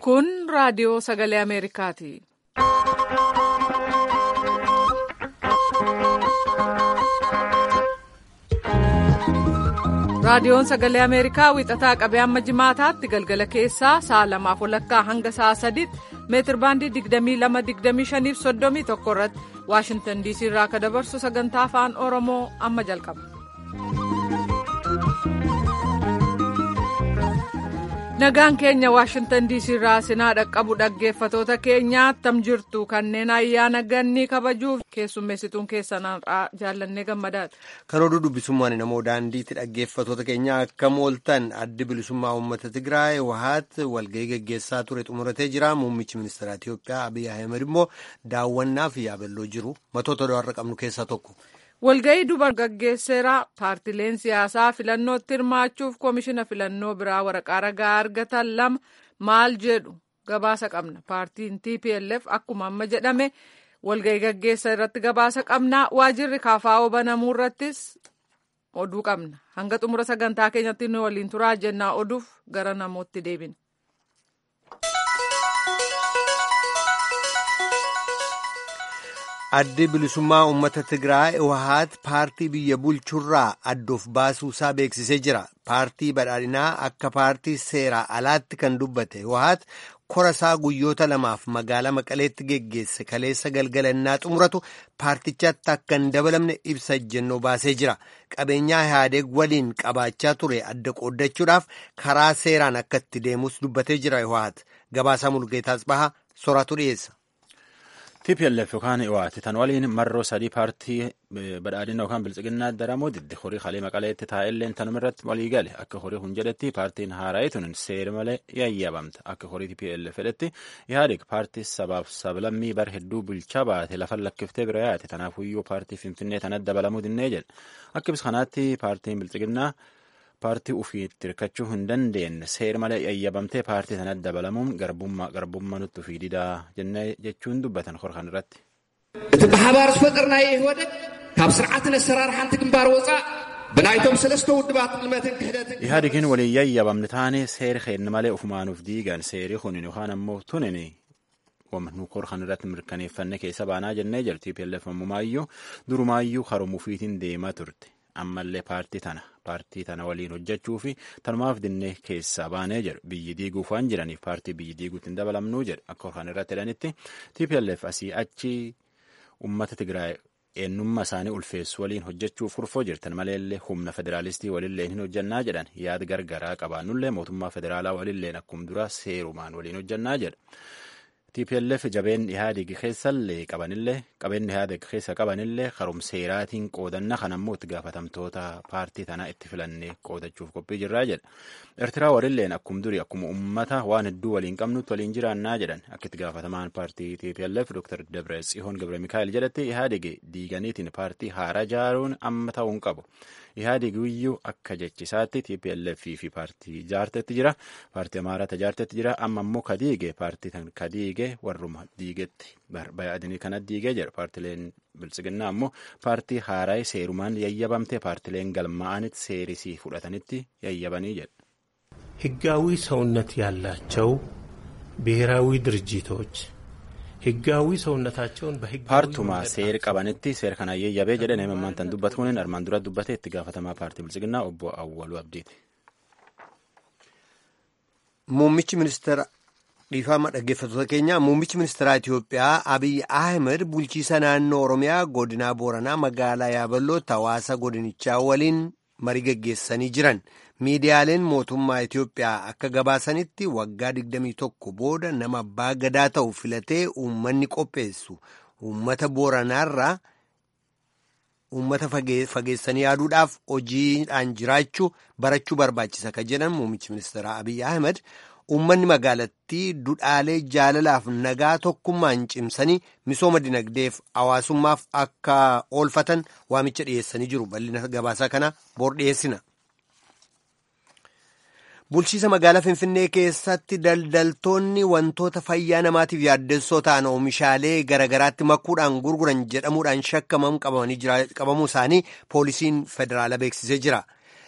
Kun raadiyoo sagalee Ameerikaati. Raadiyoon sagalee Ameerikaa wixataa qabee hamma jimaataatti galgala keessaa sa'a lamaaf walakkaa hanga sa'a sadiitti meetir baandii 22-25 fi 31 irratti Waashintan DC irraa akka dabarsu sagantaa afaan Oromoo amma jalqaba. Nagaan keenya Waashintan DC irraa sinaa dhaqqabu dhaggeeffatoota keenyaa attam jirtu kanneen ayyaana gannii kabajuuf keessummeessituun keessanarraa jaallannee gammadaadha. Kan oduu dubbisummaan namoo daandiitti dhaggeeffatoota keenya akkam ooltan addi bilisummaa uummata Tigraay wahaat walgahii geggeessaa ture xumuratee jira. Muummichi ministeera Itiyoophiyaa Abiy Ahmed immoo daawwannaaf yaaballoo jiru. Matoota har'a qabnu keessaa tokko. Walgahii dubar gaggeesseera paartileen siyaasaa filannootti hirmaachuuf koomishina filannoo biraa waraqaa ragaa argatan lama maal jedhu gabaasa qabna. Paartiin TPLF akkuma amma jedhame walgahii gaggeessa irratti gabaasa qabna. Waajirri KFO banamuu irrattis oduu qabna. Hanga xumura sagantaa keenyatti nu waliin turaa jennaa oduuf gara namootti deebina. Addi bilisummaa uummata Tigraay wahaat paartii biyya bulchurraa addoof baasuusaa beeksisee jira. Paartii badhaadhinaa akka paartii seeraa alaatti kan dubbate wahaat korasaa guyyoota lamaaf magaalaa Maqaleetti geggeesse kaleessa galgalannaa xumuratu paartichaatti akka hin dabalamne ibsa ejjennoo baasee jira. Qabeenyaa Ihaadeeg waliin qabaachaa ture adda qooddachuudhaaf karaa seeraan akka itti deemus dubbatee jira wahaat. Gabaasaa Mulgeetaas Bahaa soraatu dhiyeessa. TPLF yookaan waati tan waliin marroo sadii paartii badhaadhina yookaan bilchiginnaa daramoo diddi horii kalee maqaleetti taa'elleen tanuma irratti walii gale akka horii hun jedhetti paartiin haaraa'ee tun seera malee yayyabamta akka horii TPLF jedhetti Ihaadeeg paartii sabaaf sablammii bar hedduu bulchaa baate lafan lakkiftee bira yaate tanaafuyyuu paartii finfinnee tanatti dabalamuu dinnee jedhe akka ibsa kanaatti paartiin bilchiginnaa paartii ufiitti hirkachuu hin dandeenye seera malee yayyabamtee paartii sanatti dabalamuun garbummaa garbummaa nutti ufii didaa jennee jechuun dubbatan horkan irratti. እቲ ብሓባር ዝፈጠርናዮ ይህወደግ ካብ ስርዓትን ኣሰራርሓንቲ ግንባር ወፃእ ብናይቶም ሰለስተ ውድባት ልመትን ክሕደትን ኢህአዴግን waliin yayyabamne taane seeri keenya malee ufumaanuuf diigan seerii kunin yookaan ammoo tunin nu korkan irratti mirkaneeffanne keessa baanaa jennee jirti TPLF ammumaayyuu durumaayyuu haruma ufiitiin deemaa turte. ammallee paartii tana paartii tana waliin hojjechuu fi tanumaaf dinnee keessaa baanee jedhu biyyi diiguuf waan jiraniif paartii biyyi diiguutti hin dabalamnuu jedhu akka kan irratti jedhanitti TPLF asii achi uummata Tigraay eenyummaa isaanii ulfeessu waliin hojjechuuf furfoo jirtan maleellee humna federaalistii walilleen hin hojjannaa jedhan yaada gargaraa qabaannullee mootummaa federaalaa walilleen akkuma dura seerumaan waliin hojjannaa jedha. TPLF jabeen Ihaadeeg keessallee qabanillee qabeenyi Ihaadeeg keessa qabanillee karumseeraatiin qoodanna kan ammoo itti gaafatamtoota paartii tanaa itti filannee qoodachuuf qophii jirraa jedha. Eertiraa walilleen akkuma durii akkuma uummata waan hedduu waliin qabnutti waliin jiraannaa jedhan akka itti gaafatamaan paartii TPLF Dr. Dabre Tsihoon Gabre Mikaa'el jedhatti Ihaadeeg diiganiitiin paartii haaraa ijaaruun amma ta'uu hin qabu. Ihaadeeg iyyuu akka jechisaatti TPLF fi paartii ijaartetti jira. Paartii Amaaraa ijaartetti jira. Amma immoo kadiige paartii tan kadiige warruma diigetti bayaadanii kana diigee jira. Paartileen bilchiginnaa ammoo paartii haaraa seerumaan yayyabamte paartileen galmaa'anitti seerisii fudhatanitti yayyabanii jedha. ህጋዊ ሰውነት ያላቸው ብሔራዊ ድርጅቶች ህጋዊ ሰውነታቸውን በህጋዊ paartuma seera qabanitti seera kana yayyabee jedhan himammaan tan dubbatu kunin armaan dura dubbate itti gaafatamaa paartii bilchiginnaa obbo Awwaluu Abdiiti. Muummichi ministeera dhiifama dhaggeeffatoota keenya muummichi ministeeraa Itiyoophiyaa Abiy Ahmed bulchiisa naannoo Oromiyaa godinaa Booranaa magaalaa Yaaballootti hawaasa godinichaa waliin marii geggeessanii jiran. Miidiyaaleen mootummaa Itiyoophiyaa akka gabaasanitti waggaa 21 booda nama abbaa gadaa ta'u filatee uummanni qopheessu uummata Booranaarraa uummata fageessanii yaaduudhaaf hojiidhaan jiraachuu barachuu barbaachisa ka jedhan muummichi ministeeraa Abiy Ahmed uummanni magaalattii dudhaalee jaalalaaf nagaa tokkummaan cimsanii misooma dinagdeef hawaasummaaf akka oolfatan waamicha dhiyeessanii jiru bal'ina gabaasaa kana boor dhiyeessina. Bulchiisa magaalaa Finfinnee keessatti daldaltoonni wantoota fayyaa namaatiif yaaddessoo ta'an oomishaalee garaagaraatti makuudhaan gurguran jedhamuudhaan shakkaman qabamuu isaanii poolisiin federaalaa beeksisee jira.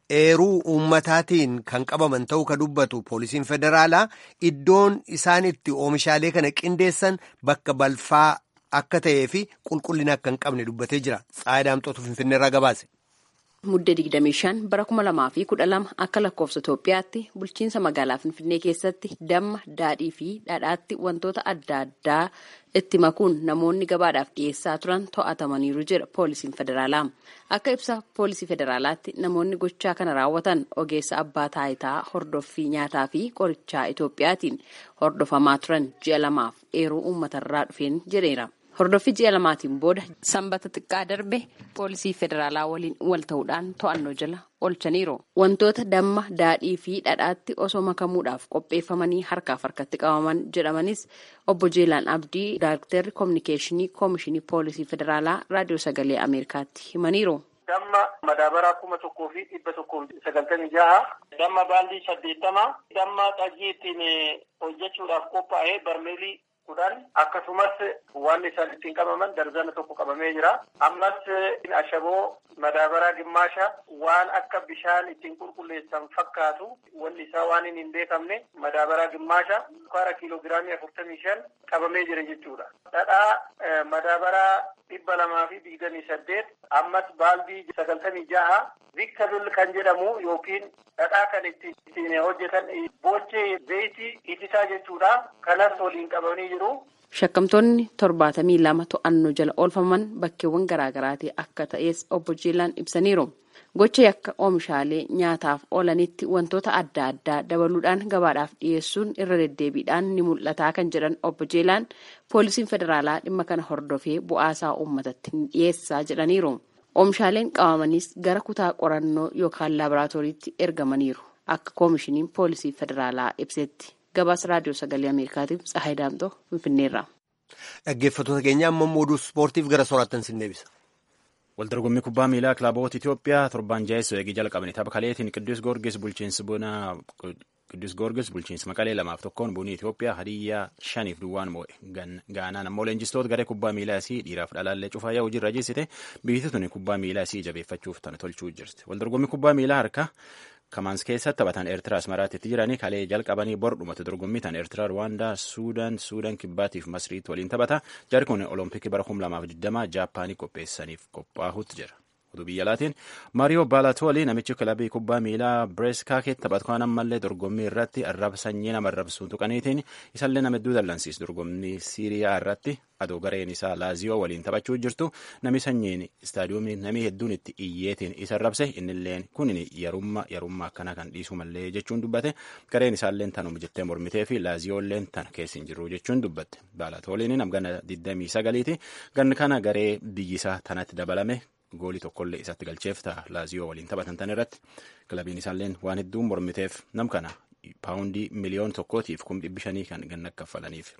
eeruu uummataatiin kan qabaman ta'uu ka dubbatu poolisiin federaalaa iddoon isaan itti oomishaalee kana qindeessan bakka balfaa akka ta'ee fi qulqullina akka hin qabne dubbatee jira. Tsaayidaamxootu Finfinneerraa gabaase. Muddee 25 bara 2012 akka lakkoofsa Itoophiyaatti bulchiinsa magaalaa Finfinnee keessatti damma, daadhii fi dhadhaatti wantoota adda addaa itti makuun namoonni gabaadhaaf dhiyeessaa turan to'atamaniiru jedha poolisiin federaalaa. Akka ibsa poolisii federaalaatti namoonni gochaa kana raawwatan ogeessa abbaa taayitaa hordoffii nyaataa fi qorichaa Itoophiyaatiin hordofamaa turan ji'a lamaaf eeruu uummatarraa dhufeen jedheera. Hordoffii ji'a lamaatiin booda sanbata xiqqaa darbe poolisii federaalaa waliin wal ta'uudhaan to'annoo jala oolchaniiru. Wantoota damma, daadhii fi dhadhaatti osoo makamuudhaaf qopheeffamanii harkaaf harkatti qabaman jedhamanis obbo Jeelaan Abdii Daayirektarri Koominikeeshinii Koomishinii Poolisii Federaalaa Raadiyoo Sagalee Ameerikaatti himaniiru. Damma madaabaraa kuma tokkoo fi dhibba tokkoo sagaltamii jaha. Damma baaldii saddeettama. Damma xajjii ittiin hojjechuudhaaf qophaa'ee barmeelii kudhan akkasumas waan isaan ittiin qabaman darzana tokko qabamee jira. Ammas ashaboo madaabaraa gimmaasha waan akka bishaan ittiin qulqulleessan fakkaatu wanni isaa waan hin beekamne madaabaraa gimmaasha sukkaara kiiloogiraamii afurtamii shan qabamee jira jechuudha. Dhadhaa madaabaraa dhibba lamaa fi digdamii saddeet ammas baaldii sagaltamii jaha vikkabil kan jedhamu yookiin dhadhaa kan ittiin hojjetan boochee zayitii itisaa jechuudha. Kanas waliin qabanii jiru. Shakkamtoonni torbaatamii lama to'annoo jala oolfaman bakkeewwan garaagaraati akka ta'es obbo Jeelaan ibsaniiru. Gocha yakka oomishaalee nyaataaf oolanitti wantoota adda addaa dabaluudhaan gabaadhaaf dhiyeessuun irra deddeebiidhaan ni mul'ataa kan jedhan obbo Jeelaan poolisiin federaalaa dhimma kana hordofee bu'aasaa uummatatti ni dhiyeessaa jedhaniiru. Oomishaaleen qabamanis gara kutaa qorannoo yookaan laaboraatooriitti ergamaniiru akka koomishiniin poolisii federaalaa ibsetti. Gabaasa raadiyoo sagalee Ameerikaatiif Tsahaay Daamtoo Finfinneerraa. Dhaggeeffattoota keenya amma oduu ispoortiif gara soorattan sin deebisa. Waldorgommii kubbaa miilaa kilaboota Itoophiyaa torban jaheessoo eegii jalqabani tapha kaleetiin Qiddus Goorgis bulchiinsi bunaa Qiddus Goorgis bulchiinsi maqalee lamaaf tokkoon bunii Itoophiyaa hadiyyaa shaniif duwwaan moo'e. Gaanaan ammoo leenjistoota garee kubbaa miilaa isii dhiiraaf dhalaallee cufaa hojiirra jissite biyyi tuni kubbaa miilaa isii jabeeffachuuf tana tolchuu jirti. Waldorgommii kubbaa miilaa harkaa kamaans keessatti taphatan eertiraa asmaraatti jiranii kalee jalqabanii bor dhumatu dorgommii tan eertiraa ruwaandaa suudaan suudaan kibbaatiif masriitti waliin taphata jarri kun olompikii bara 2020 jaapaanii qopheessaniif qophaa'utti jira. Oduu biyya alaatiin Maariyoo Baalatoolii namichi kilabii kubbaa miilaa Bireeskaakeetti taphatu kan ammallee dorgommii irratti arraba sanyii nama arrabsuun tuqaniitiin isallee nama hedduu dallansiis dorgommii Siiriyaa irratti adoo gareen isaa Laaziyoo waliin taphachuu jirtu nami sanyiin istaadiyoomii namii hedduun itti iyyeetiin isa arrabse innilleen kun yarummaa yarummaa akkana kan dhiisu mallee jechuun dubbate gareen isaalleen tanuma jettee mormitee fi Laaziyoolleen tan keessa hin jiru jechuun dubbatte Baalatooliin namgana 29ti ganni kana garee biyyisaa tanatti dabalame. goolii tokkollee isatti galcheef ta'a laaziyoo waliin taphatan tan irratti kilabiin isaalleen waan hedduun mormiteef nam kana paawundii miliyoon tokkootiif kum dhibbi shanii kan ganna kaffalaniif.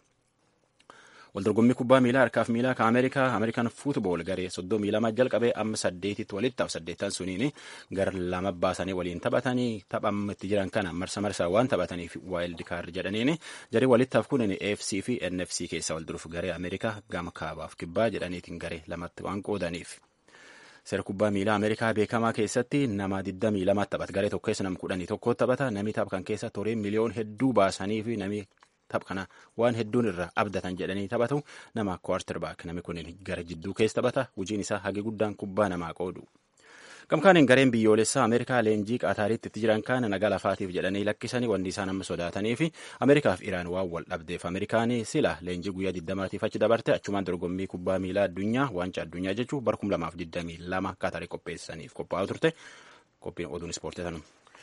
Waldorgommii kubbaa miilaa harkaaf miilaa kan Ameerikaa Ameerikaan fuutbool garee soddomii lama jalqabee amma saddeetitti walitti ta'a saddeettan suniin gara lama baasanii waliin taphatanii taphamitti jiran kana marsa marsaa waan taphataniif waayildi kaardi jedhaniin jaree walittaaf kun AFC fi NFC keessa wal duruuf garee Ameerikaa gama kaabaaf kibbaa jedhaniitiin garee lamatti waan qoodaniif. Seera kubbaa miilaa Ameerikaa beekamaa keessatti nama 22 taphata. Garee tokko keessa nama 11 taphata. Namni tapha kan keessa toree miliyoon hedduu baasanii fi namni tapha kana waan hedduun irraa abdatan jedhanii taphatu nama kwartirbaak namni kun gara jidduu keessa taphata. Hojiin isaa hagi guddaan kubbaa namaa qoodu. Gamkaaniin gareen biyyoolessaa Ameerikaa leenjii qaataariitti itti jiran kana nagaa lafaatiif jedhanii lakkisanii wanti isaan amma sodaatanii fi Ameerikaaf Iraan waan wal dhabdeef Ameerikaan sila leenjii guyyaa 20tiif achi dabarte achumaan dorgommii kubbaa miilaa addunyaa waancaa addunyaa jechuun bara 2022 qaataarii qopheessaniif qophaa'aa turte qophiin oduun ispoortii sanuma.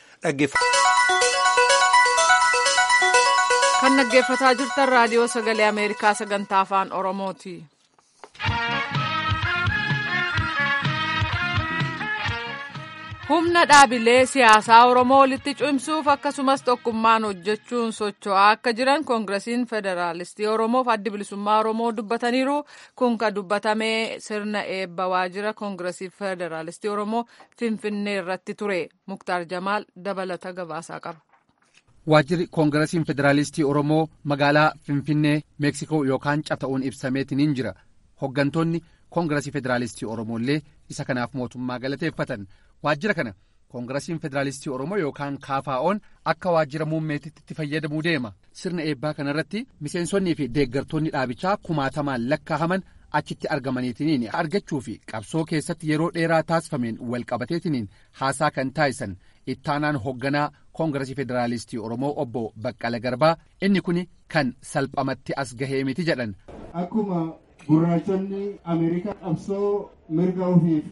Kan dhaggeeffataa jirtan raadiyoo sagalee Ameerikaa sagantaa afaan Oromooti. humna dhaabilee siyaasaa oromoo walitti cimsuuf akkasumas tokkummaan hojjechuun socho'aa akka jiran koongiresiin federaalistii oromoof addi bilisummaa oromoo dubbataniiru kun kan dubbatame sirna eebba waajjira koongiresii federaalistii oromoo finfinnee irratti ture muktaar jamaal dabalata gabaasaa qaba. waajjirri koongiresiin federaalistii oromoo magaalaa finfinnee meeksikoo yookaan cabta'uun ibsameetiin jira hoggantoonni koongiresii federaalistii oromoo illee isa kanaaf mootummaa galateeffatan waajjira kana koongirasiin federaalistii oromoo yookaan kaafaa'oon akka waajjira muummeetitti itti fayyadamuu deema sirna eebbaa kanarratti miseensonnii fi deeggartoonni dhaabichaa kumaatamaan lakkaa'aman achitti argamaniitiniin argachuu fi qabsoo keessatti yeroo dheeraa taasifameen walqabateetiniin haasaa kan taasisan ittaanaan hoogganaa koongirasii federaalistii oromoo obbo baqqala garbaa inni kun kan salphamatti as gahee miti jedhan. akkuma gurraachonni ameerikaa qabsoo mirga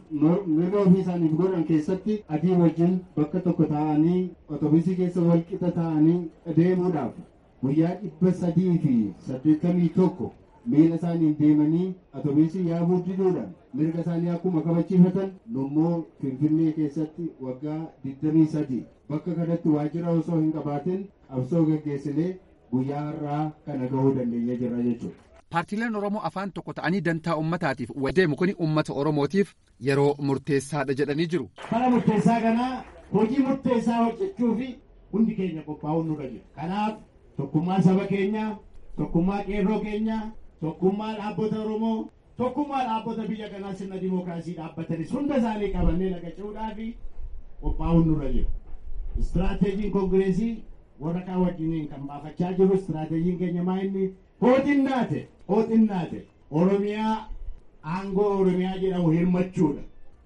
ofii isaaniif godhan keessatti adii wajjin bakka tokko taa'anii otobusii keessa walqixa taa'anii deemuudhaaf guyyaa dhibba sadii fi saddeettamii tokko miila isaaniin deemanii otobusii yaabuu diduudhaan mirga isaanii akkuma kabachiifatan nummoo finfinnee keessatti waggaa digdamii sadii bakka kanatti waajjira osoo hin qabaatin qabsoo gaggeessinee guyyaa har'aa kana gahuu dandeenya jirra jechuudha. paartiileen oromoo afaan tokko ta'anii dantaa ummataatiif deemu kun ummata oromootiif yeroo murteessaadha jedhanii jiru. Bara murteessaa kanaa hojii murteessaa hojjechuu fi hundi keenya qophaa'uun nurra jira. Kanaaf tokkummaa saba keenyaa, tokkummaa qeerroo keenyaa, tokkummaa dhaabbata oromoo, tokkummaa dhaabbata biyya kanaa sirna dimookiraasii dhaabbatanis hunda isaanii qabannee naqachuudhaa fi qophaa'uun nurra jira. Istiraateejiin koongireesii warra kaan wajjiniin kan baafachaa jiru istiraateejiin keenya maa inni hooxinnaate hooxinnaate oromiyaa aangoo oromiyaa jedhamu hirmachuudha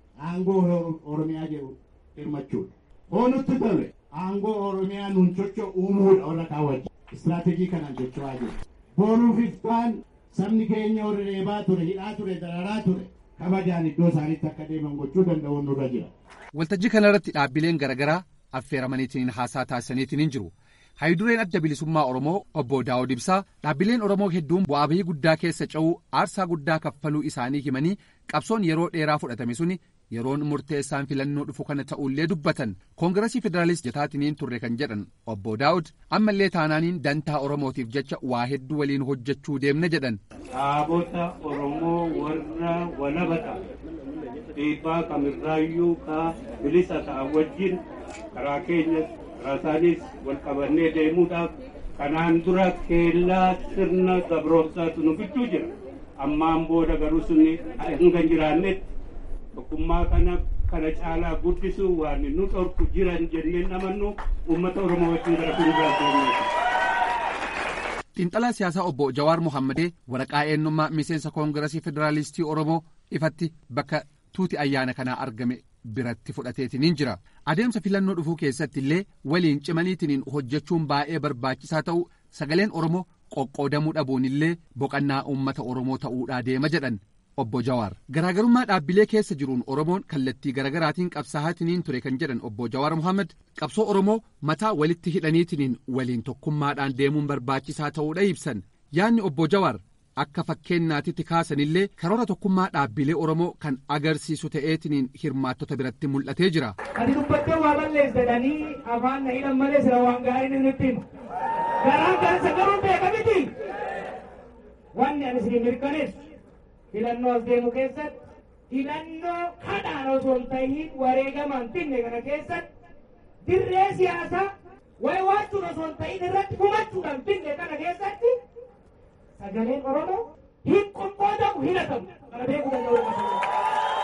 aangoo oromiyaa jedhu hirmachuudha hoo nutti tole aangoo oromiyaa nun socho uumuudha warra kaan wajjin istiraateejii kanaan socho'aa jiru booruuf iftaan sabni keenya warri reebaa ture hidhaa ture dararaa ture kabajaan iddoo isaaniitti akka deeman gochuu danda'uun nurra jira. waltajjii kanarratti dhaabbileen garaagaraa affeeramaniitiin haasaa taasisaniitiin jiru. Haayidureen adda bilisummaa Oromoo obbo Daawud Ibsaa dhaabbileen Oromoo hedduun bu'aa bahii guddaa keessa ce'uu aarsaa guddaa kaffaluu isaanii himanii qabsoon yeroo dheeraa fudhatame suni yeroon murteessaan filannoo dhufu kana ta'ullee dubbatan koongirasii federaalist jataatiniin turre kan jedhan obbo Daawud ammallee taanaaniin dantaa Oromootiif jecha waa hedduu waliin hojjechuu deemna jedhan. Dhaabota Oromoo warra walabata dhiibbaa kamirraayyuu ka bilisa ta'an wajjin karaa keenyas rasaanis wal qabannee deemuudhaaf kanaan dura keellaa sirna gabroomsaatu nu gidduu jira ammaan booda garuu sunni hanga jiraannetti tokkummaa kana kana caalaa guddisuu waan nu dhorku jiran jenneen amannu uummata oromoo wajjin gara fuulduraatti xiinxalaa siyaasaa obbo Jawaar Mohammadee waraqaa eenyummaa miseensa koongirasii federaalistii oromoo ifatti bakka tuuti ayyaana kanaa argame biratti fudhateetiniin jira adeemsa filannoo dhufuu keessatti illee waliin cimaniitiniin hojjechuun baay'ee barbaachisaa ta'u sagaleen oromoo qoqqoodamuu dhabuun illee boqannaa uummata oromoo ta'uudhaa deema jedhan obbo Jawaar garaagarummaa dhaabbilee keessa jiruun oromoon kallattii garaagaraatiin qabsaa'aatiniin ture kan jedhan obbo Jawaar Mohaammed qabsoo oromoo mataa walitti hidhaniitiniin waliin tokkummaadhaan deemuun barbaachisaa ta'uudha ibsan yaadni obbo Jawaar akka fakkeenyaatitti kaasanillee karoora tokkummaa dhaabbilee oromoo kan agarsiisu ta'eetiniin hirmaattota biratti mul'atee jira. Ati dubbattee waa balleessadhanii afaan na hidhan malee sira waan gaariin inni ittiin garaan kansa garuu beeka miti. Wanni ani isin mirkaneessu filannoo as deemu keessatti filannoo kadhaan osoo hin ta'iin wareegamaan finne kana keessatti dirree siyaasaa wayiwaachuun osoo hin ta'iin irratti gumachuudhaan finne kana keessatti sagaleen oromoo hin qoqqoodamu hin hatamu kana beekuu danda'u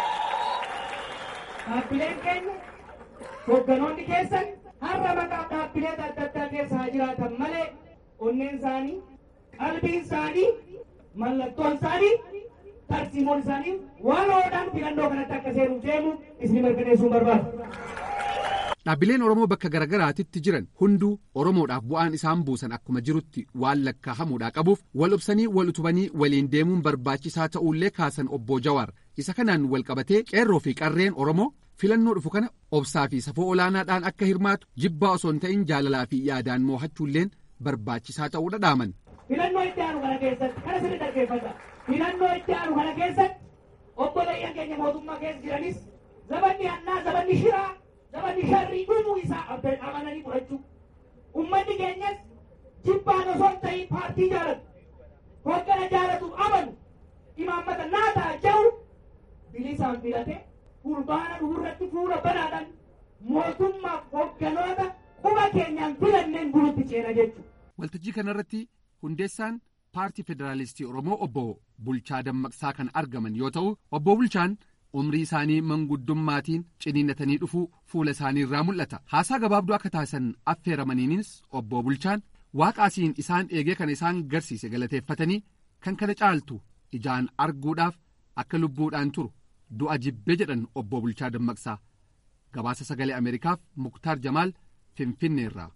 dhaabbileen keenya hogganoonni keessan har'a maqaa dhaabbilee adda addaa keessa haa jiraatan malee onneen isaanii qalbiin isaanii mallattoon isaanii tarsiimoon isaanii waloodhaan filannoo kanatti akka seenuuf deemu isin mirkaneessuun barbaadu. Dhaabbileen Oromoo bakka garaagaraatitti jiran hunduu Oromoodhaaf bu'aan isaan buusan akkuma jirutti waan lakkaa'amuudhaa qabuuf wal obsanii wal utubanii waliin deemuun barbaachisaa ta'uullee kaasan obbo Jawaar isa kanaan wal qabatee qeerroo fi qarreen Oromoo filannoo dhufu kana obsaa fi safoo olaanaadhaan akka hirmaatu jibbaa osoo hin ta'in jaalalaa fi yaadaan moo'achuulleen barbaachisaa ta'uudha dhaaman. Filannoo itti aanu kana keessatti kana sirri dhaggeeffata. Filannoo itti aanu kana keessatti obboleeyyan keenya mootummaa keessa jiranis zabanni hannaa zabanni shiraa zabanni sharrii dhumuu isaa amananii fudhachuu. Uummanni keenyas jibbaan osoo hin ta'in paartii jaalatu. Hoggana jaalatuuf amanu imaammata naa ta'a jedhu bilisaan filate fulbaana dhufuurratti fuula banaadhaan mootummaaf hogganoota quba keenyaan filanneen bulutti ceena jechuudha. Waltajjii kanarratti hundeessaan paartii federaalistii Oromoo obbo Bulchaa Dammaqsaa kan argaman yoo ta'u obbo Bulchaan umrii isaanii manguddummaatiin ciniinnatanii dhufuu fuula isaanii irraa mul'ata haasaa gabaabduu akka taasisan affeeramaniinis obbo bulchaan waaqaasiin isaan eegee kan isaan garsiise galateeffatanii kan kana caaltu ijaan arguudhaaf akka lubbuudhaan turu du'a jibbee jedhan obbo bulchaa dammaqsaa gabaasa sagalee ameerikaaf muktaar jamaal finfinneerraa.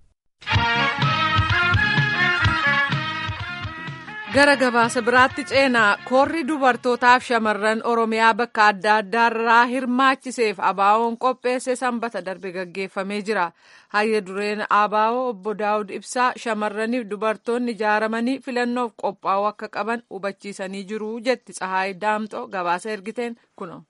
gara gabaasa biraatti ceenaa koorri dubartootaaf shamarran oromiyaa bakka adda addaarraa hirmaachiseef abaawoon qopheesse sanbata darbe gaggeeffamee jira hayya dureen abaawoo obbo daawud ibsaa shamarraniif dubartoonni ijaaramanii filannoof qophaa'uu akka qaban hubachiisanii jiru jetti tsahaay daamxoo gabaasa ergiteen kuno.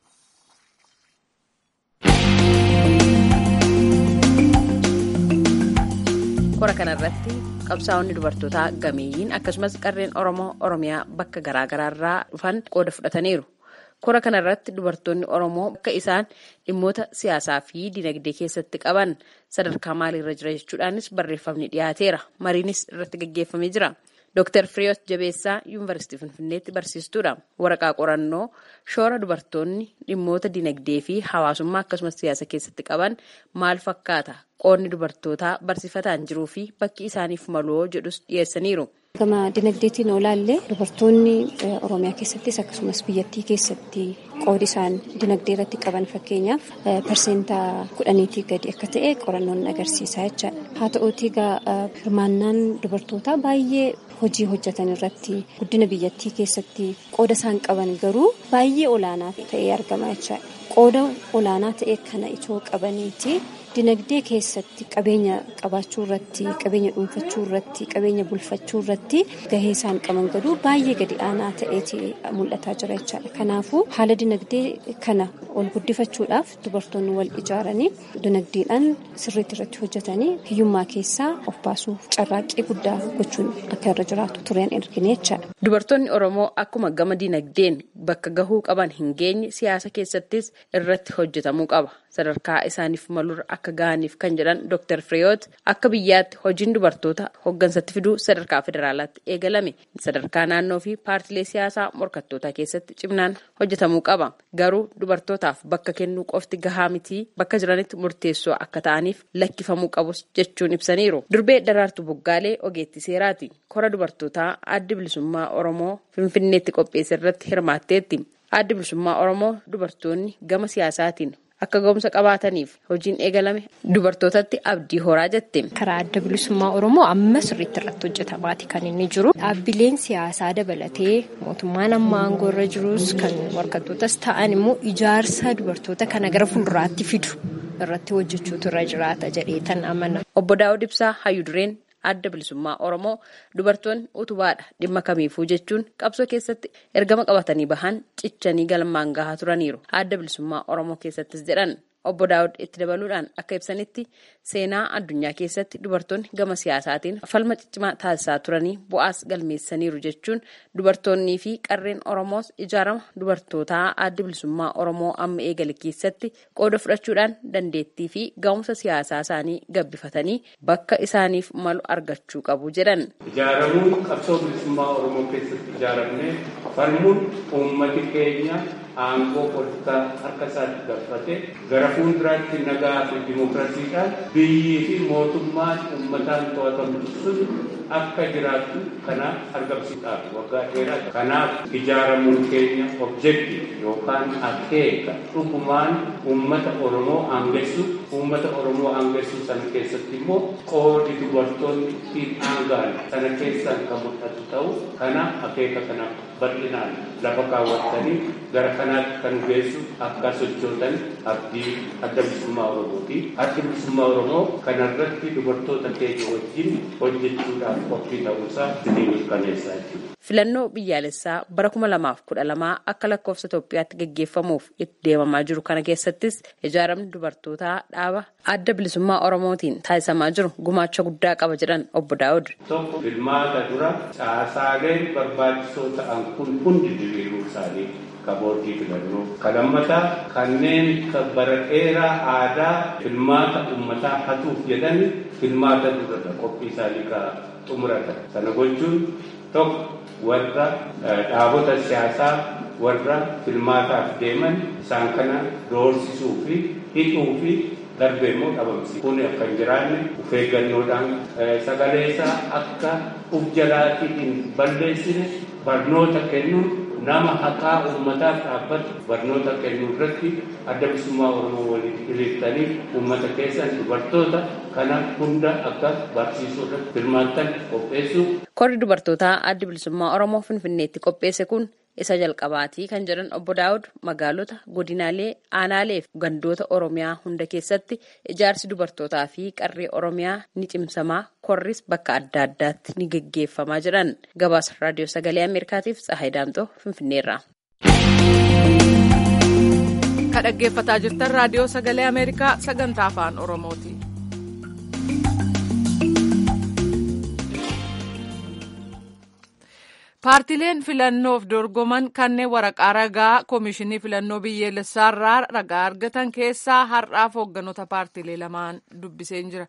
kora kanarratti qabsaa'onni dubartootaa gameeyyiin akkasumas qarreen oromoo oromiyaa bakka garaagaraarraa dhufan qooda fudhataniiru kora kanarratti dubartoonni oromoo bakka isaan dhimmoota siyaasaa fi dinagdee keessatti qaban sadarkaa maaliirra jira jechuudhaanis barreeffamni dhiyaateera mariinis irratti gaggeeffamee jira Dr. Firiyoot Jabeessaa Yuunivarsiitii Finfinneetti barsiistuudha. Waraqaa qorannoo shoora dubartoonni dhimmoota dinagdee fi hawaasummaa akkasumas siyaasa keessatti qaban maal fakkaata? Qoonni dubartootaa barsiifataan jiruu fi bakki isaaniif maloo jedhus dhiyeessaniiru. Gama dinagdeetiin olaallee dubartoonni Oromiyaa keessattis akkasumas biyyattii keessatti qoodi isaan dinagdee irratti qaban fakkeenyaaf parseenta kudhaniitii gadi akka ta'e qorannoon agarsiisaa jechaadha. Haa ta'uutii egaa hirmaannaan dubartootaa baay'ee hojii hojjetan irratti guddina biyyattii keessatti qooda isaan qaban garuu baay'ee olaanaa ta'ee argama jechaadha. Qooda olaanaa ta'e kana itoo qabaniiti dinagdee keessatti qabeenya qabaachuu irratti qabeenya dhuunfachuu irratti qabeenya bulfachuu irratti gahee isaan qaban garuu baay'ee gadi aanaa ta'eeti mul'ataa jira jechaadha. Kanaafuu haala dinagdee kana ol guddifachuudhaaf dubartoonni wal ijaaranii dinagdeedhaan sirriitti irratti hojjetanii hiyyummaa keessaa of baasuuf carraaqqii guddaa gochuun akka irra jiraatu tureen ergine jechaadha. Dubartoonni Oromoo akkuma gama dinagdeen bakka gahuu qaban hin geenye siyaasa keessattis irratti hojjetamuu qaba. Sadarkaa isaaniif malurra akka ga'aniif kan jedhan Dr. Fireeyoot akka biyyaatti hojiin dubartoota hoggansatti fiduu sadarkaa federaalaatti eegalame sadarkaa naannoo fi paartilee siyaasaa morkattootaa keessatti cimnaan hojjetamuu qaba. Garuu dubartootaaf bakka kennuu qofti gahaa mitii bakka jiranitti murteessoo akka ta'aniif lakkifamuu qabus jechuun ibsaniiru. Durbee Daraartuu Boggaalee ogeettii seeraati. Kora dubartootaa addi bilisummaa Oromoo Finfinneetti qopheesse irratti hirmaatteetti. Addi bilisummaa Oromoo dubartoonni gama siyaasaatiin akka ga'umsa qabaataniif hojiin eegalame dubartootatti abdii horaa jette. Karaa adda bilisummaa Oromoo amma sirriitti irratti hojjetamaati kan inni jiru. Dhaabbileen siyaasaa dabalatee mootummaan amma aangoo irra jirus kan morkattootas ta'an immoo ijaarsa dubartoota kana gara fuulduraatti fidu irratti hojjechuutu irra jiraata jedheetan amana. Obbo Daawud Ibsaa Hayyudureen adda bilisummaa Oromoo dubartoonni utubaadha dhimma kamiifuu jechuun qabsoo keessatti ergama qabatanii bahan cichanii galmaan gahaa turaniiru. Adda bilisummaa Oromoo keessattis jedhan obbo Daawud itti dabaluudhaan akka ibsanitti seenaa addunyaa keessatti dubartoonni gama siyaasaatiin falma ciccimaa taasisaa turanii bu'aas galmeessaniiru jechuun dubartoonnii fi qarreen Oromoos ijaarama dubartootaa adda bilisummaa Oromoo amma eegale keessatti qooda fudhachuudhaan dandeettii fi ga'umsa siyaasaa isaanii gabbifatanii bakka isaaniif malu argachuu qabu jedhan. Ijaaramuun qabsoo bilisummaa Oromoo keessatti ijaaramnee falmuun uummati keenya aangoo politikaa harka isaatti galfatee gara fuulduraatti nagaa fi dimookiraasiidhaan biyyii fi mootummaan uummataan to'atamu sun akka jiraattu kanaaf argamsiisuudhaaf waggaa dheeraa kanaaf ijaaramuun keenya objektiif yookaan akeeka dhugumaan uummata Oromoo aangessu uummata Oromoo aangessu sana keessatti immoo qoodi dubartoonni ittiin aangaan sana keessaan kan mul'atu ta'u kanaaf akeeka kanaaf bal'inaan lafa kaawwattanii gara kanaatti kan geessu akka sochootan abdii adda bilisummaa Oromooti. Adda bilisummaa Oromoo kanarratti dubartoota keenya wajjin hojjechuudhaaf qophii ta'uusaa isinii mirkaneessaa jechuudha. Filannoo biyyaalessaa bara kuma lamaaf kudha lamaa akka lakkoofsa Itoophiyaatti gaggeeffamuuf itti deemamaa jiru kana keessattis ijaaramni dubartootaa dhaaba adda bilisummaa Oromootiin taasisamaa jiru gumaacha guddaa qaba jedhan obbo Daawud. Tokko filmaata dura caasaaleen barbaachisoo ta'an kun hundi diriiruu isaanii kaboordii filannoo. Kalammataa kanneen bara dheeraa aadaa filmaata uummataa hatuuf jedhan filmaata dura qophii isaanii ka xumuratan. Sana gochuun tokko warra dhaabota siyaasaa warra filmaataaf deeman isaan kana doorsisuu fi hidhuu fi darbe immoo dhabamsi kun akka hin jiraanne of eeggannoodhaan sagalee isaa akka uf jalaatii hin balleessine barnoota kennuun nama haqaa uummataaf dhaabbatu barnoota kennuu irratti adda bilisummaa oromoo waliin hiriirtanii uummata keessan dubartoota kana hunda akka barsiisuu irratti hirmaattan qopheessuu. Korri dubartootaa adda bilisummaa oromoo finfinneetti qopheesse kun isa jalqabaatii kan jedhan obbo Daawud magaalota godinaalee aanaalee fi gandoota oromiyaa hunda keessatti ijaarsi dubartootaa fi qarree oromiyaa ni cimsamaa korris bakka adda addaatti ni geggeeffamaa jedhan gabaasa raadiyoo sagalee ameerikaatiif tsahayi daamxoo finfinneerra. ka dhaggeeffataa jirtan raadiyoo sagalee ameerikaa sagantaa afaan oromooti. paartileen filannoof dorgoman kanneen waraqaa ragaa koomishinii filannoo biyyoolessaarraa ragaa argatan keessaa har'aaf hoogganoota paartilee lamaan dubbiseen jira.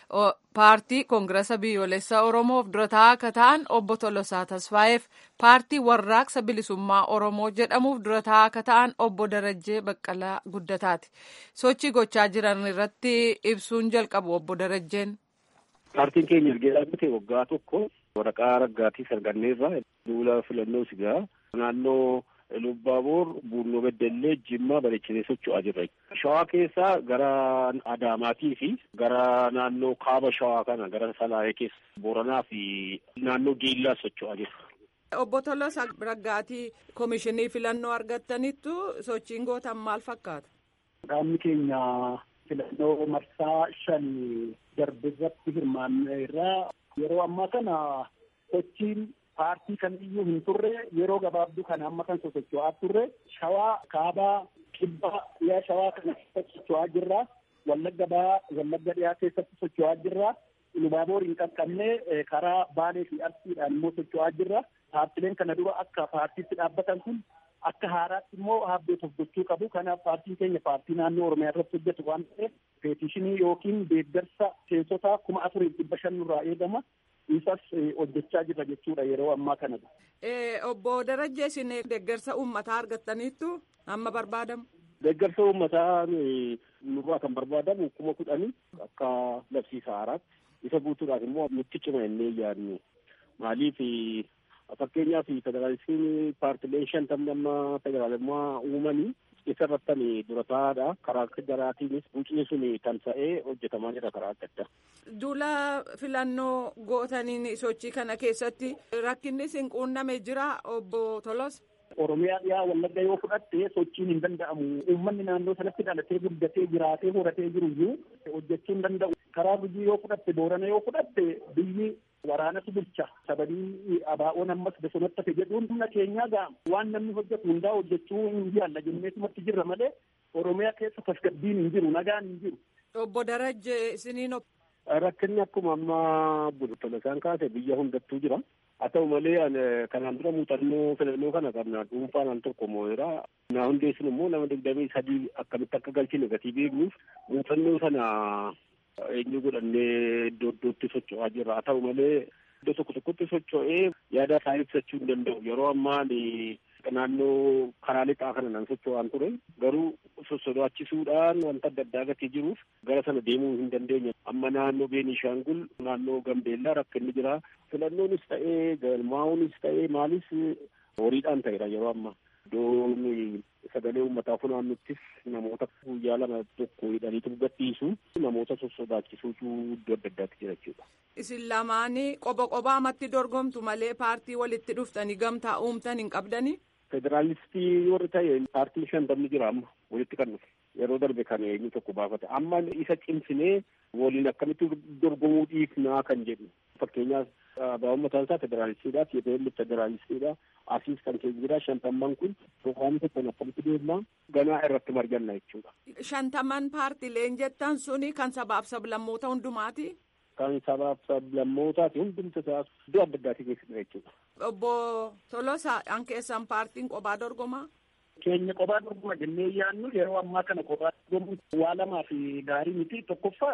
paartii koongirasa biyyoolessaa oromoof dura taa'aa akka ta'an obbo Tolosaa Tasfaayeef paartii warraaqsa bilisummaa oromoo jedhamuuf dura taa'aa akka ta'an obbo Darajjee Baqqalaa Guddataati. sochii gochaa jiran irratti ibsuun jalqabu obbo Darajjeen. Paartiin keenya erga dhaabbate waggaa tokko waraqaa raggaatii arganneerra duula filannoo sigaa naannoo Lubbaaboor, Buurnoo Beddellee, Jimmaa bareechinee socho'aa jirra. Shawaa keessaa gara Adaamaatii fi gara naannoo kaaba Shawaa kana gara Salaayee keessa Booranaa fi naannoo Geellaa socho'aa jirra. Obbo Tolosa Raggaatii Koomishinii filannoo argattanitti sochiin gootan maal fakkaata? Qaamni keenya filannoo marsaa shan darbe irratti hirmaanneerra yeroo ammaa kana sochiin paartii kamiyyuu hin turre yeroo gabaabduu kana amma kan sosocho'aa turre shawaa kaabaa kibbaa dhiyaa shawaa kana keessatti socho'aa jirra wallagga baa wallagga dhiyaa keessatti socho'aa jirra lubaaboor hin qaqqabne karaa baalee fi arsiidhaan immoo socho'aa jirra paartileen kana dura akka paartiitti dhaabbatan kun akka haaraatti immoo haabbeet of gochuu qabu kanaaf paartiin keenya paartii naannoo oromiyaa irratti hojjetu waan ta'eef peetishinii yookiin deeggarsa seensotaa kuma afurii dhibba shan irraa eegama isas hojjechaa jirra jechuudha yeroo ammaa kana. Obbo Darajjee isin deeggarsa uummataa argattaniittu amma barbaadamu. Deeggarsa uummataa nurraa kan barbaadamu kuma kudhanii akka labsiisa haaraatti isa guutuudhaaf immoo nutti cima jennee yaadnu maaliif fakkeenyaaf federaalistiin paartileen shantamni amma federaalummaa uumanii isa irratti dura taa'aadha karaa jaraatiinis bucni sun tamsa'ee hojjetamaa jira karaa adda addaa. Duula filannoo gootaniin sochii kana keessatti rakkinni isin quunname jira obbo Tolos. Oromiyaa dhiyaa wallagga yoo fudhatte sochiin hin danda'amu. Uummanni naannoo sanatti dhalatee guddatee jiraatee horatee jiru iyyuu hojjechuu hin danda'u. Karaa gujii yoo fudhatte boorana yoo fudhatte biyyi waraanatu bulcha. Sababii abaa'oon ammas bosonatti hafe jedhuun humna keenyaa ga'a. Waan namni hojjetu hundaa hojjechuu hin jaalla jenneetumatti jirra malee Oromiyaa keessa tasgabbiin hin jiru nagaan hin jiru. Obbo Darajje isiniin Rakkinni akkuma amma Tolasaan kaase biyya hundattuu jira. Haa ta'u malee kanaan dura muuxannoo filannoo kana qabna dhuunfaan al tokko moo'eera. Na hundeessin immoo nama digdamii sadii akkamitti akka galchine gatii beeknuuf muuxannoo sana eenyu godhannee iddoo iddootti socho'aa jirra. Haa ta'u malee iddoo tokko tokkotti socho'ee yaada isaa ibsachuu hin danda'u. Yeroo ammaa naannoo karaa lixaa kana nan socho'aan ture. Garuu sossodaachisuudhaan wanta adda addaa gatii jiruuf gara sana deemuu hin dandeenye. Amma naannoo Beenishaangul naannoo Gambeellaa rakkinni jira. Filannoonis ta'ee galmaa'uunis ta'ee maalis horiidhaan ta'edha yeroo ammaa. Iddoon sagalee uummataa funaannuttis namoota guyyaa lama tokko hidhaniitu gadhiisu namoota sossodaachisuutu iddoo adda addaatti jira jechuudha. Isin lamaanii qoba qobaamatti dorgomtu malee paartii walitti dhuftanii gamtaa uumtan hin qabdanii? Federaalistii warri ta'e paartiin shantamni jira amma walitti kan dhufe yeroo darbe kan eenyu tokko baafate amma isa cimsinee waliin akkamitti dorgomuu dhiifnaa kan jedhu fakkeenyaaf abaa'oon mataan isaa federaalistiidha TPL federaalistiidha asiis kan keessa jira shantamman kun programii tokkoon akkamitti deemnaa ganaa irratti marganna jechuudha. Shantaman paartileen jettan suni kan sabaaf sablammoota hundumaati. Kan sabaaf sablammootaati hundumti isaa iddoo adda addaatii keessatti jechuudha. Obbo Tolosa an keessan paartiin qophaa dorgomaa. Keenya qophaa dorgoma jennee yaadnu yeroo ammaa kana qophaa dorgomuun waa lamaa fi gaarii miti tokkoffaa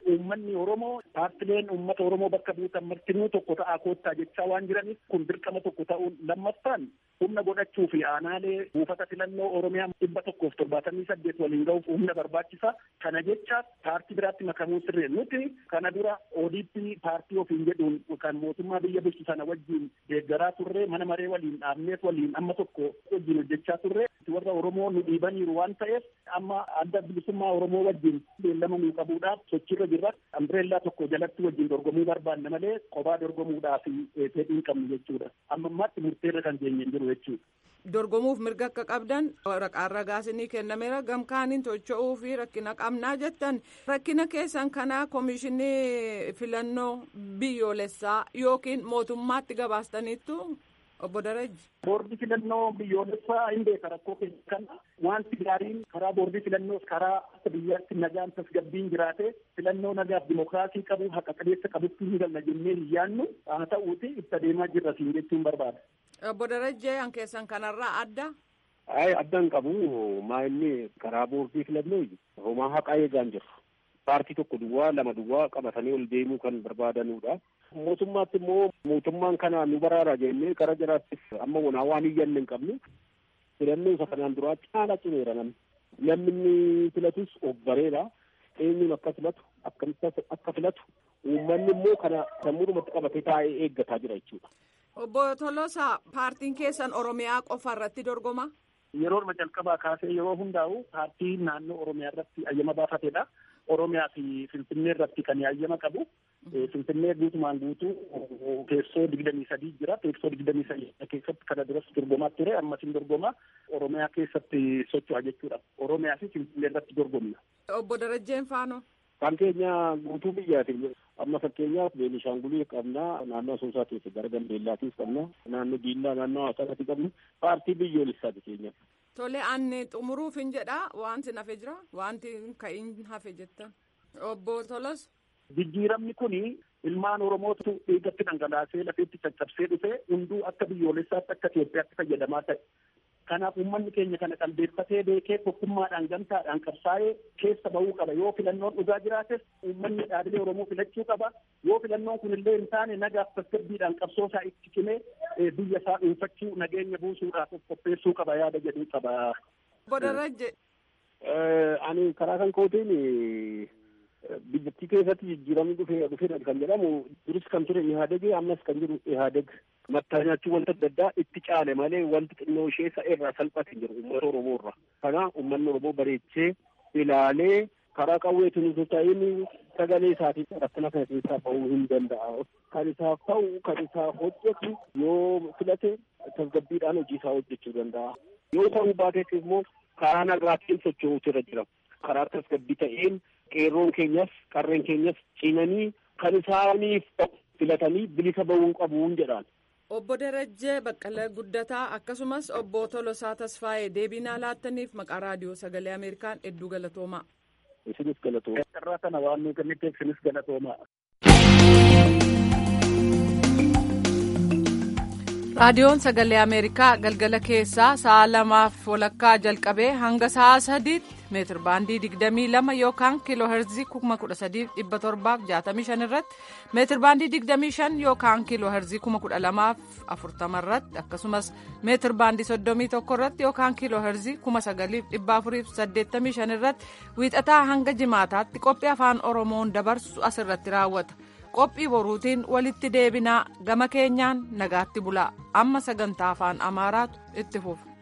uummanni Oromoo paartileen uummata Oromoo bakka buutan martinuu tokko ta'aa koottaa jechaa waan jiraniif kun dirqama tokko ta'uun lammaffaan humna godhachuu fi aanaalee buufata filannoo Oromiyaa dhibba tokkoof torbaatamii saddeet waliin ga'uuf humna barbaachisa. Kana jecha paartii biraatti makamuu sirree nuti kana dura ODP paartii ofiin jedhuun kan mootummaa biyya bulchu sana wajjin deeggaraa turre mana maree waliin dhaabneet waliin amma tokko wajjin hojjechaa turre warra Oromoo nu dhiibaniiru waan ta'eef amma adda bilisummaa Oromoo wajjin beellama nuu qabuudhaaf sochiirra jirra. Ambireellaa tokko jalatti wajjin dorgomuu barbaanna malee kophaa dorgomuudhaaf fedhii hin qabnu jechuudha. Amma ammaatti murteerra kan geenye hin jiru jechuudha. dorgomuuf mirga akka qabdan waraqaan ragaas ni kennameera gamkaaniin tocho'uu fi rakkina qabnaa jettan rakkina keessan kanaa koomishinii filannoo biyyoolessaa yookiin mootummaatti gabaastaniittu obbo Darajji. Boordii filannoo biyyoolessaa hin beeka rakkoo keessa kana wanti gaariin karaa boordii filannoos karaa akka biyyaatti nagaan tasgabbiin jiraate filannoo nagaaf dimokiraasii qabu haqa qabeessa qabutti hin galna jennee hin yaannu haa ta'uuti itti adeemaa jirra siin jechuun barbaada. Obbo Darajjee an keessan kanarraa adda. Ay addan qabu maa inni karaa boordii filannoo homaa haqaa eegaan jiru. Paartii tokko duwwaa lama duwwaa qabatanii ol deemuu kan barbaadanudha. Mootummaatti immoo mootummaan kana nu baraara jennee gara jiraattis amma wonaa waan iyyanne hin qabnu filannoo isa kanaan duraa caala cimeera namni. Namni inni filatus of bareera. Eenyuun akka filatu akkamitti akka filatu uummanni immoo kana sammuudhumatti qabatee taa'ee eeggataa jira jechuudha. Obbo Tolosaa paartiin keessan Oromiyaa qofa irratti dorgoma. Yeroo jalqabaa kaasee yeroo hundaa'u paartii naannoo Oromiyaa irratti ayyama baafatedha. Oromiyaa fi Finfinnee irratti kan ayyama qabu. Finfinnee guutumaan guutuu teessoo digdamii sadii jira. Teessoo digdamii sadii keessatti kana duras dorgomaa ture. Ammas hin dorgoma. Oromiyaa keessatti socho'a jechuudha. Oromiyaa fi Finfinnee irratti dorgomna. Obbo Darajjeen Faanoo. Kan keenya guutuu biyyaati. Amma fakkeenyaaf Beenishaangulii qabna, naannoo Asoosaa keessa gara Gambeellaatiis qabna, naannoo Diillaa, naannoo Hawaasaatti qabna, paartii biyyoolessaati keenya. Tole ani xumuruuf hin jedha wanti hafe jira wanti ka'iin hafe jettan. Obbo Tolos. Jijjiiramni kuni ilmaan Oromootu dhiigatti dhangalaasee lafeetti caccabsee dhufe hunduu akka biyyoolessaatti akka Itoophiyaatti fayyadamaa ta'e. Kanaaf uummanni keenya kana qalbeeffatee beekee tokkummaadhaan gamtaadhaan qabsaa'ee keessa bahuu qaba. Yoo filannoon dhugaa jiraates uummanni dhaabbilee Oromoo filachuu qaba. Yoo filannoon kun illee hin taane nagaaf tasgabbiidhaan qabsoo isaa itti cimee biyya isaa dhuunfachuu nageenya buusuudhaaf qopheessuu qaba yaada jedhuu qaba. Obbo Darajje. Ani karaa kan kootiin biyyattii keessatti jijjiiramni dhufee dhufeedha kan jedhamu duris kan ture ihaadeg ammas kan jiru ihaadeg mattaa nyaachuu wanta adda addaa itti caale malee wanti xinnoo ishee isa irraa salphate hin jiru uummata oromoo irra kana uummanni oromoo bareechee ilaalee karaa qawweetiin utuu ta'in sagalee isaatiin rakkina kana keessaa bahuu hin danda'a kan isaaf ta'u kan isaaf hojjetu yoo filate tasgabbiidhaan hojii isaa hojjechuu danda'a yoo ta'uu baateef immoo karaa nagaatiin socho'uutu irra jira karaa tasgabbii ta'een qeerroon keenyas qarreen keenyas cimanii kan isaaniif filatanii bilisa bahuun qabuun jedhaan. Obbo Darajjee Baqqalee Guddataa akkasumas obbo Tolosaa Tasfaayee deebinaa laattaniif maqaa raadiyoo sagalee Ameerikaan hedduu galatoomaa. Isinis galatoomaa. Carraa kana waan nuyi kenniteef isinis galatoomaa. raadiyoon sagalee ameerikaa galgala keessaa sa'a lamaaf walakkaa jalqabee hanga sa'a sadiitti meetir baandii digdamii lama yookaan kiiloo herzii kuma kudha sadiif dhibba torbaaf jaatamii shan irratti meetir baandii digdamii shan yookaan kiiloo herzii kuma kudha lamaaf afurtama irratti akkasumas meetir baandii soddomii tokko irratti yookaan kiiloo herzii kuma sagaliif dhibba afuriif saddeettamii shan irratti wiixataa hanga jimaataatti qophii afaan oromoon dabarsu asirratti raawwata. qophii boruutiin walitti deebinaa gama keenyaan nagaatti bulaa amma sagantaa afaan amaaraatu itti fufa.